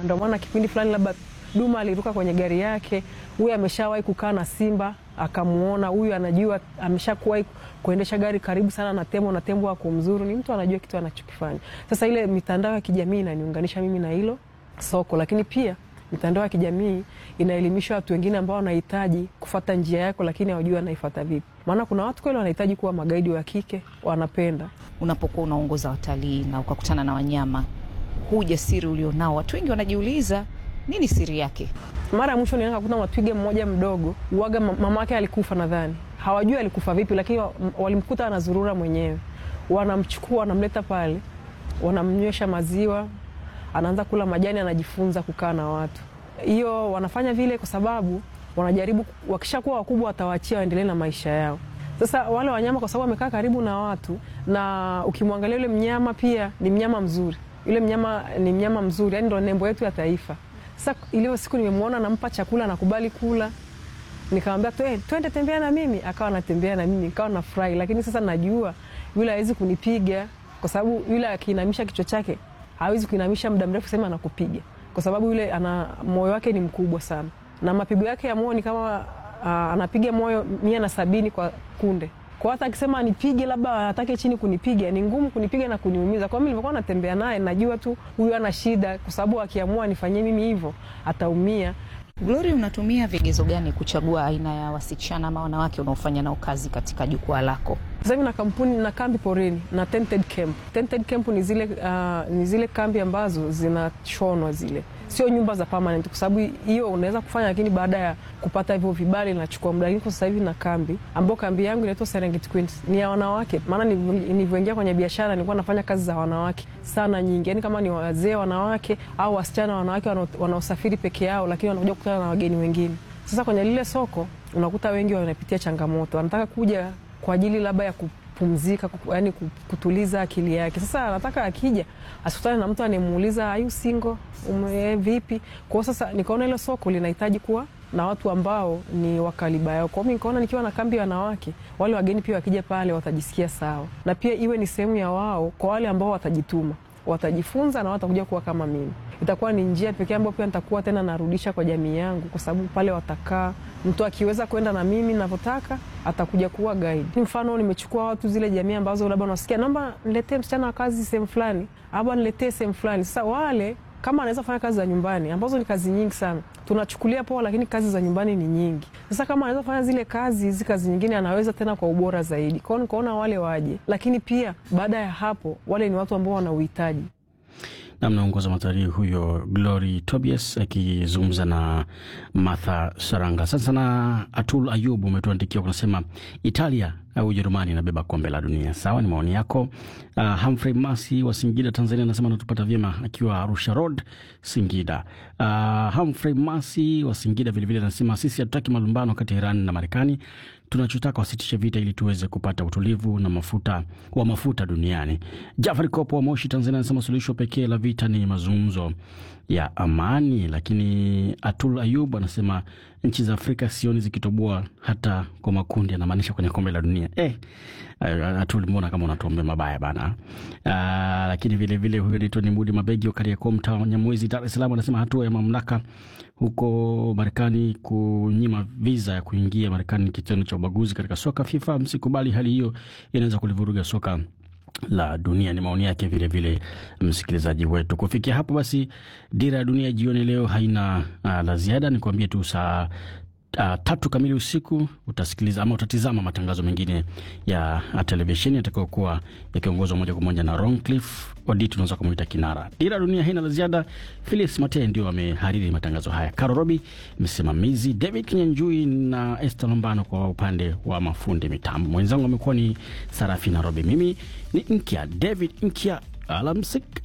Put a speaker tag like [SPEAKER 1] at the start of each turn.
[SPEAKER 1] Ndio maana kipindi fulani labda Duma aliruka kwenye gari yake, huyu ameshawahi kukaa na simba akamuona, huyu anajua ameshakuwahi kuendesha gari karibu sana na tembo na tembo ako mzuri, ni mtu anajua kitu anachokifanya. Sasa ile mitandao ya kijamii inaniunganisha mimi na hilo soko, lakini pia mitandao ya kijamii inaelimisha watu wengine ambao wanahitaji kufata njia yako, lakini hawajui wanaifata vipi. Maana kuna watu kweli wanahitaji kuwa magaidi wa kike, wanapenda
[SPEAKER 2] Unapokuwa unaongoza watalii na ukakutana na wanyama, huu ujasiri ulionao, watu wengi wanajiuliza nini siri yake?
[SPEAKER 1] Mara ya mwisho nilienda kukuta twiga mmoja mdogo, uwaga mama yake alikufa, nadhani hawajui alikufa vipi, lakini walimkuta anazurura mwenyewe. Wanamchukua, wanamleta pale, wanamnywesha maziwa, anaanza kula majani, anajifunza kukaa na watu. Hiyo wanafanya vile kwa sababu wanajaribu, wakishakuwa wakubwa watawaachia waendelee na maisha yao. Sasa wale wanyama kwa sababu wamekaa karibu na watu, na ukimwangalia yule mnyama pia ni mnyama mzuri, yule mnyama ni mnyama mzuri, yani ndo nembo yetu ya taifa. Sasa ile siku nimemwona nampa chakula nakubali kula, nikamwambia twende tembea na mimi, akawa anatembea na mimi, nikawa nafurahi. Lakini sasa najua yule hawezi kunipiga kwa sababu yule akiinamisha kichwa chake hawezi kuinamisha muda mrefu sema anakupiga, kwa sababu yule ana moyo wake ni mkubwa sana, na mapigo yake ya moyo ni kama uh, anapiga moyo mia na sabini kwa kunde kwa hata akisema nipige labda atake chini kunipiga ni ngumu kunipiga na kuniumiza. Kwa mimi nilivyokuwa natembea naye najua tu huyu ana shida, kwa sababu akiamua nifanyie mimi hivyo ataumia.
[SPEAKER 2] Glory, unatumia vigezo gani kuchagua aina ya wasichana ama wanawake unaofanya nao kazi katika jukwaa lako?
[SPEAKER 1] Sasa hivi na kampuni na kambi porini na tented camp. Tented camp ni zile, uh, ni zile kambi ambazo zinashonwa zile sio nyumba za permanent, kwa sababu hiyo unaweza kufanya, lakini baada ya kupata hivyo vibali inachukua muda. Lakini kwa sasa hivi na kambi ambao kambi yangu inaitwa Serengeti Queens ni ya wanawake, maana nilivyoingia kwenye biashara nilikuwa nafanya kazi za wanawake sana nyingi, yani kama ni wazee wanawake au wasichana wanawake wanaosafiri peke yao, lakini wanakuja kukutana na wageni wengine. Sasa kwenye lile soko unakuta wengi wanapitia changamoto, wanataka kuja kwa ajili labda ya kupumzika, yani kutuliza akili yake. Sasa anataka akija asikutane na mtu anayemuuliza ayu single ume vipi. Kwa sasa nikaona ile soko linahitaji kuwa na watu ambao ni wakaliba yao. Kwa hiyo nikaona nikiwa na kambi ya wanawake, wale wageni pia wakija pale watajisikia sawa, na pia iwe ni sehemu ya wao kwa wale ambao watajituma watajifunza na watakuja kuwa kama mimi. Itakuwa ni njia pekee ambayo pia nitakuwa tena narudisha kwa jamii yangu, kwa sababu pale watakaa, mtu akiweza kwenda na mimi navyotaka atakuja kuwa guide. Mfano, nimechukua watu zile jamii ambazo labda unasikia, naomba niletee msichana wa kazi sehemu fulani, ama niletee sehemu fulani. Sasa wale kama anaweza kufanya kazi za nyumbani ambazo ni kazi nyingi sana, tunachukulia poa, lakini kazi za nyumbani ni nyingi. Sasa kama anaweza kufanya zile kazi, hizi kazi nyingine anaweza tena kwa ubora zaidi. Kwao nikaona wale waje, lakini pia baada ya hapo wale ni watu ambao wana uhitaji
[SPEAKER 3] namnaongoza matalii huyo Glory Tobias akizungumza na Martha Saranga. Sasa na Atul Ayub umetuandikia unasema Italia au Ujerumani inabeba kombe la dunia. Sawa, ni maoni yako. Uh, Humphrey Masi wa Singida, Tanzania anasema anatupata vyema akiwa Arusha Road, Singida. Uh, Humphrey Masi wa Singida vilevile anasema sisi hatutaki malumbano kati ya Iran na Marekani, tunachotaka wasitishe vita ili tuweze kupata utulivu na mafuta wa mafuta duniani. Jafari Kopo wa Moshi, Tanzania anasema suluhisho pekee la vita ni mazungumzo ya amani. Lakini Atul Ayub anasema nchi za Afrika sioni zikitoboa hata kwa makundi, anamaanisha kwenye kombe la dunia. Eh, Atul, mbona kama unatuombea mabaya bana. Uh, lakini vilevile huyo naitwa ni Mudi Mabegi wa Kariakoo, mtaa wa Nyamwezi, Dar es Salaam anasema hatua ya mamlaka huko Marekani kunyima viza ya kuingia Marekani ni kitendo cha ubaguzi katika soka. FIFA msikubali hali hiyo, inaweza kulivuruga soka la dunia. Ni maoni yake vilevile msikilizaji wetu. Kufikia hapo basi, dira ya dunia jioni leo haina uh, la ziada. Ni kuambie tu saa Uh, tatu kamili usiku utasikiliza ama utatizama matangazo mengine ya televisheni yatakayokuwa yakiongozwa moja kwa moja na Roncliffe Odit, unaweza kumuita kinara. Dira dunia haina la ziada. Felix Mate ndio amehariri matangazo haya, Karo Robi msimamizi, David Kinyanjui na Esther Lombano kwa upande wa mafundi mitambo. Mwenzangu amekuwa ni Sarafina Robi, mimi ni Nkia David Nkia. Alamsik.